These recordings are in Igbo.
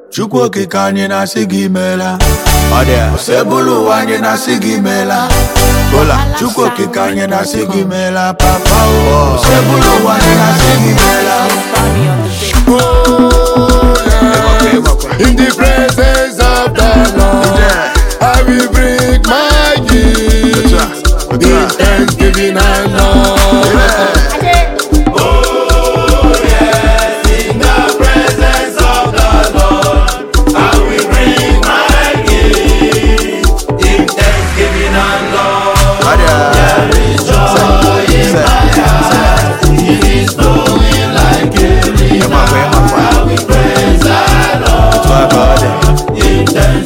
chukwu okike anyị na-asị gị meela ọ dị osebụlụ ụwa anyị na-asị gị meela kola chukwu okike anyị na-asị gị meela papa o osebụlụ ụwa anyị na-asị gị meela In the presence of the Lord, I will bring my gift in thanksgiving and love. Ọ dị ịmakwa ịmakwa otu a ka ọ dị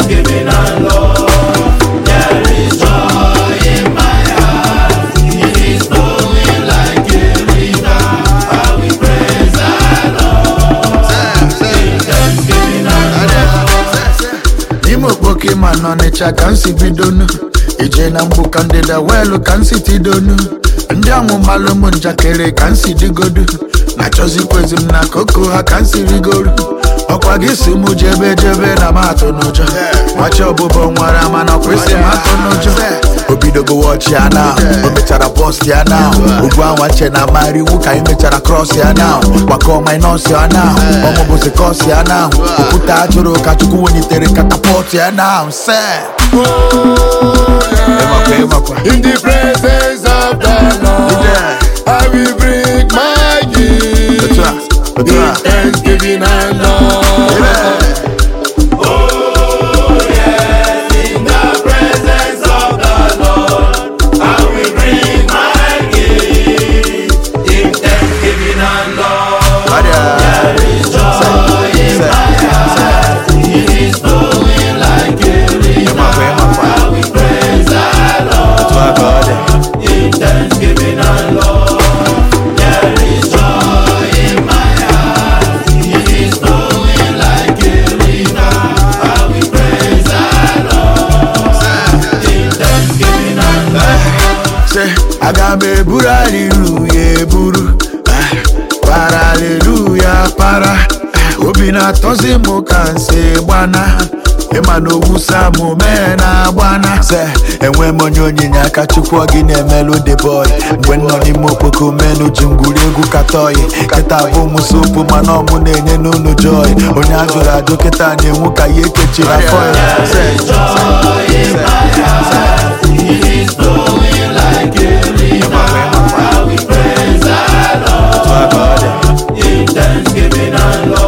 n'ime okpoke ma n'ọnịcha ka m si bidonu ije na mgbu ka ndịda weelu ka m si tidonu ndị ọmụmalụ ụmụ njakịrị ka m si digodu na-achọzikwezi m na koko ha ka m si rigoru ọkwa gị si mụ jebe jebe na m atụ n'ụjọ machi ọbụbọ nwara mana ọkwesị m atụ n'ụjọ obidogo wọchi ya na o mechara bọst ya na ugwu anwa che na mara iwu ka anyị mechara krọs ya na gbakọ minọs ya na ọmụbụzi kọs ya na okwute ajụrụ ka chukwu welitere katapọt ya na se ịmakwa ịmakwa In the presence of the Lord, I will bring my gift otu a otu in a thanksgiving and love. Ọ dị a. ịmakwa ịmakwa otu a ka ọ dị se aga m eburu aliluya eburu ah, para aliluya para ah, obi na-atọzi m ka nsi gbana ịma na owusa m mee na agbana se enwe m onye onyinye aka chukwu ọ gị na-emelụ the boy mgbe m nọ n'ime okpoko menu ji ngwuri egwu katọyi kịta bụ m sopu mana ọmụ na-enye n'ụlọ joy onye a jụrụ ajụ kịta na-enwu ka ya ekechiri afọ ya Se, se, se, se. ịmakwa ịmakwa otu a ka ọ dị